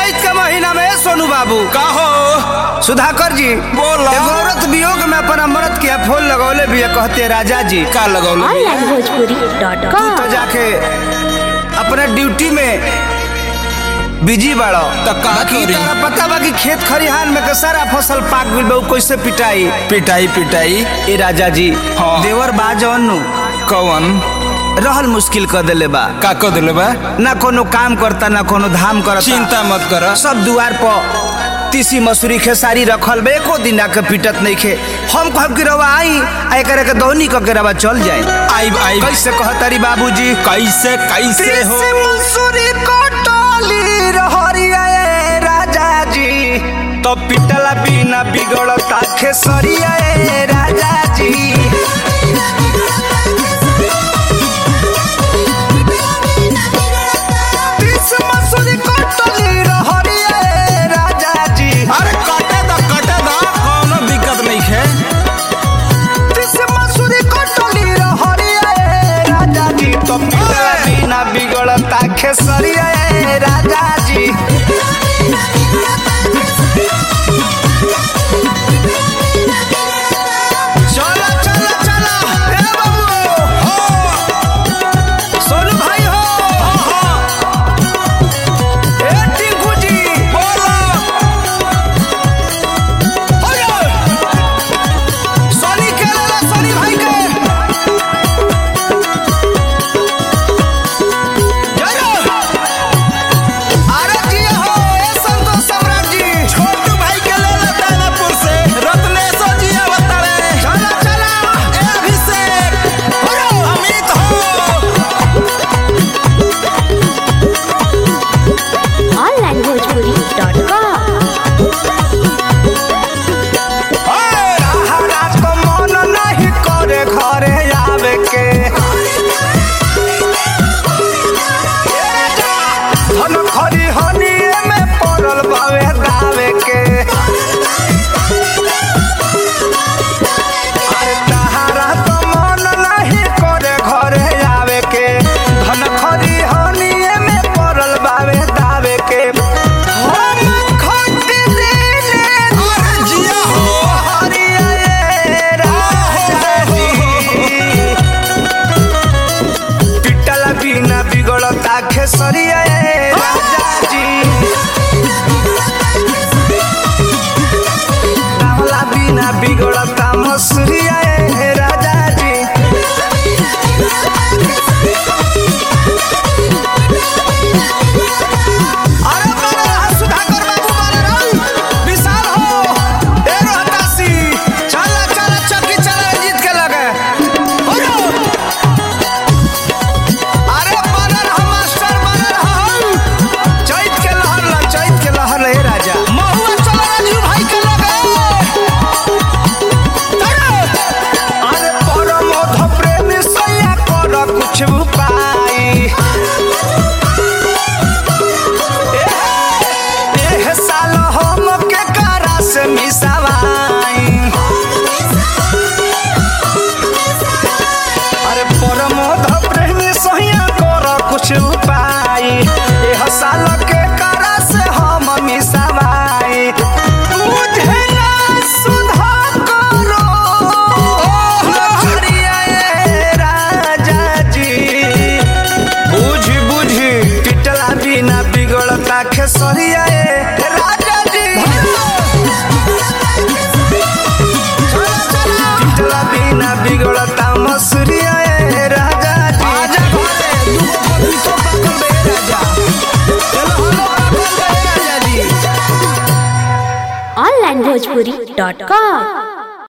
चैत के महीना में सोनू बाबू का हो सुधाकर जी बोलो। एगो औरत वियोग में अपन अमृत के फूल लगौले भी है, कहते राजा जी का लगौल ऑनलाइन भोजपुरी डॉट तू कॉम तो जाके अपने ड्यूटी में बिजी बाड़ो तो का बाकी करी? तारा पता बा कि खेत खरिहान में के सारा फसल पाक गइल बा उ कैसे पिटाई पिटाई पिटाई ए राजा जी हाँ। देवर बा जौन कौन रहल मुश्किल कर देले बा का कर दिले बा ना कोनो काम करता ना कोनो धाम करता चिंता मत कर सब दुआर पर तीसी मसूरी खेसारी रखल बे एको दिन आके पिटत नहीं खे हम कहब कि रवा आई आ एकरा के दौनी क के रवा चल जाए आई आई कैसे कहतारी बाबूजी कैसे कैसे हो तीसी मसूरी कटली रहरिया ए राजा जी तो पिटला बिना बिगड़ता खेसरिया ए राजा जी तीसी मसूरी कटली रहरिया ए राजा जी अरे कटे दा कटे दा कोनो दिक्कत नहीं है तीसी मसूरी कटली रहरिया ए राजा जी तो पिटला बिना बिगड़ता खेसरिया ए राजा जी चला चला चला ए बाबू हो सोनू भाई हो हो ए टिंकू जी बोलो हो सोनी के लेला सोनी भाई के जय अरे जी हो ए संतोष सम्राट जी छोटू भाई के ले ले दानापुर से रत्नेश्वर जी अवतारे चला चला ए अभिषेक हो अमित हो ऑनलाइन भोजपुरी डॉट कॉम महाराज को मन नहीं करे घरे आवे के धन खरी हनिए में पड़ल बावे दावे के अरे तहारा तो मन नहीं करे घरे आवे के धन खरी हनिए में पड़ल बावे दावे के हम खट दिने अरे जिया हो हरिया ए राजा जी पिटल बिना बिगड़ता खेसरिया ए राजा जी रावला बिना बिगड़ता मसूरिया ए राजा जी अरे बड़ा रहा सुधाकर बाबू बड़ा रहा विशाल हो ए रोहतासी चला चला चक्की चला जीत के लगे हो रो। अरे बड़ा रहा मास्टर बड़ा रहा हम चैत के लहर ला चैत के लहर ले राजा महुआ चला राजू भाई के लगे अरे परम मध प्रेम सैया कर कुछ उपाय एह साल हम के करा से मिसावाई अरे परमोध प्रेम सहिया कर कुछ उपाय एह साल के करा से हम मिसावाई बुझे ना सुधा करो हरिया ए राजा जी बुझ बुझ पिटला बिना बिगड़ता खेसरिया ए राजा जी पिटला बिना बिगड़ता मसूरिया ए राजा जी आजा घरे दूगो पपीतो पाकल बे राजा चलो हलो पाकल बे राजा जी ऑनलाइन भोजपुरी डॉट कॉम